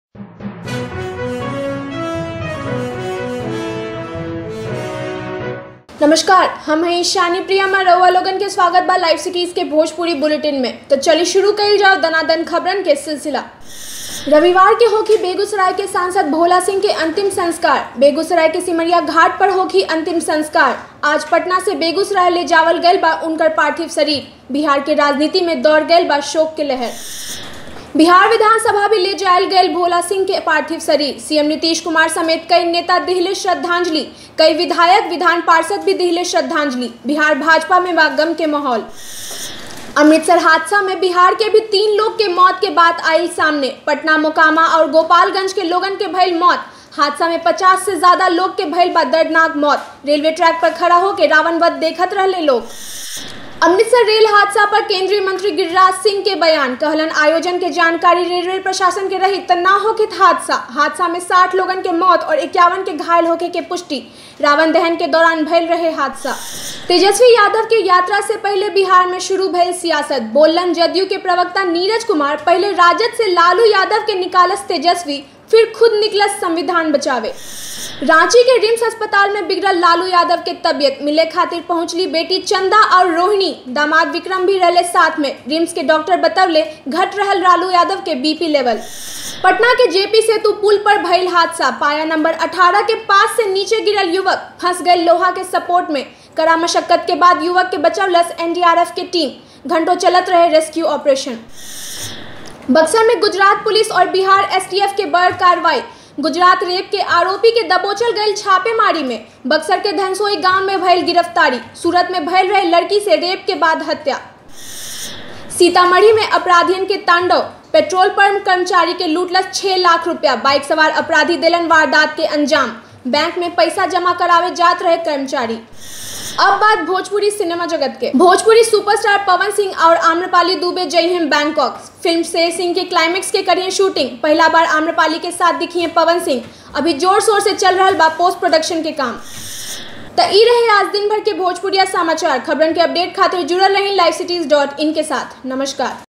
नमस्कार हम हैं ईशानी प्रिया मैं रउआ लोगन के स्वागत बा लाइव सिटीज के भोजपुरी बुलेटिन में तो चलिए शुरू कइल जाओ दनादन खबरन के सिलसिला रविवार के होखी बेगूसराय के सांसद भोला सिंह के अंतिम संस्कार बेगूसराय के सिमरिया घाट पर होखी अंतिम संस्कार आज पटना से बेगूसराय ले जावल गयल बा उनकर पार्थिव शरीर बिहार के राजनीति में दौड़ गयल बा शोक के लहर बिहार विधानसभा भी ले जायल गयल भोला सिंह के पार्थिव शरीर सीएम नीतीश कुमार समेत कई नेता दिहले श्रद्धांजलि कई विधायक विधान पार्षद भी दिहले श्रद्धांजलि बिहार भाजपा में बा गम के माहौल अमृतसर हादसा में बिहार के भी तीन लोग के मौत के बाद आई सामने पटना मोकामा और गोपालगंज के लोगन के भइल मौत हादसा में 50 से ज्यादा लोग के भइल बा दर्दनाक मौत रेलवे ट्रैक पर खड़ा होकर रावण वध देखत रहले लोग अमृतसर रेल हादसा पर केंद्रीय मंत्री गिरिराज सिंह के बयान कहलन आयोजन के जानकारी रेलवे प्रशासन के रही त ना होके हादसा हादसा में 60 लोगन के मौत और इक्यावन के घायल होके के पुष्टि रावण दहन के दौरान भयल रहे हादसा तेजस्वी यादव के यात्रा से पहले बिहार में शुरू भयल सियासत बोलन जदयू के प्रवक्ता नीरज कुमार पहले राजद से लालू यादव के निकालस तेजस्वी फिर खुद निकलस संविधान बचावे रांची के रिम्स अस्पताल में बिगड़ल लालू यादव के तबियत मिले खातिर पहुंचली बेटी चंदा और रोहिणी दामाद विक्रम भी रहले साथ में रिम्स के डॉक्टर बतवले घट रहल लालू यादव के बीपी लेवल पटना के जेपी सेतु पुल पर भइल हादसा पाया नंबर 18 के पास से नीचे गिरल युवक फंस गए लोहा के सपोर्ट में कड़ा मशक्कत के बाद युवक के बचवलस एनडीआरएफ के टीम घंटों चलत रहे रेस्क्यू ऑपरेशन बक्सर में गुजरात पुलिस और बिहार एसटीएफ के बड़ कार्रवाई गुजरात रेप के आरोपी के दबोचल गई छापेमारी में बक्सर के धनसोई गांव में भइल गिरफ्तारी सूरत में भइल रहे लड़की से रेप के बाद हत्या सीतामढ़ी में अपराधियन के तांडव पेट्रोल पंप कर्मचारी के लूटलस छह लाख रुपया बाइक सवार अपराधी दिलन वारदात के अंजाम बैंक में पैसा जमा करावे जात रहे कर्मचारी अब बात भोजपुरी सिनेमा जगत के भोजपुरी सुपरस्टार पवन सिंह और आम्रपाली दुबे जई हैं बैंकॉक फिल्म शेर सिंह के क्लाइमेक्स के करिए शूटिंग पहला बार आम्रपाली के साथ दिखी हैं पवन सिंह अभी जोर शोर से चल रहा बा पोस्ट प्रोडक्शन के काम तो ई रहे आज दिन भर के भोजपुरिया समाचार खबरन के अपडेट खातिर जुड़ल रही लाइव सिटीज डॉट इन के साथ नमस्कार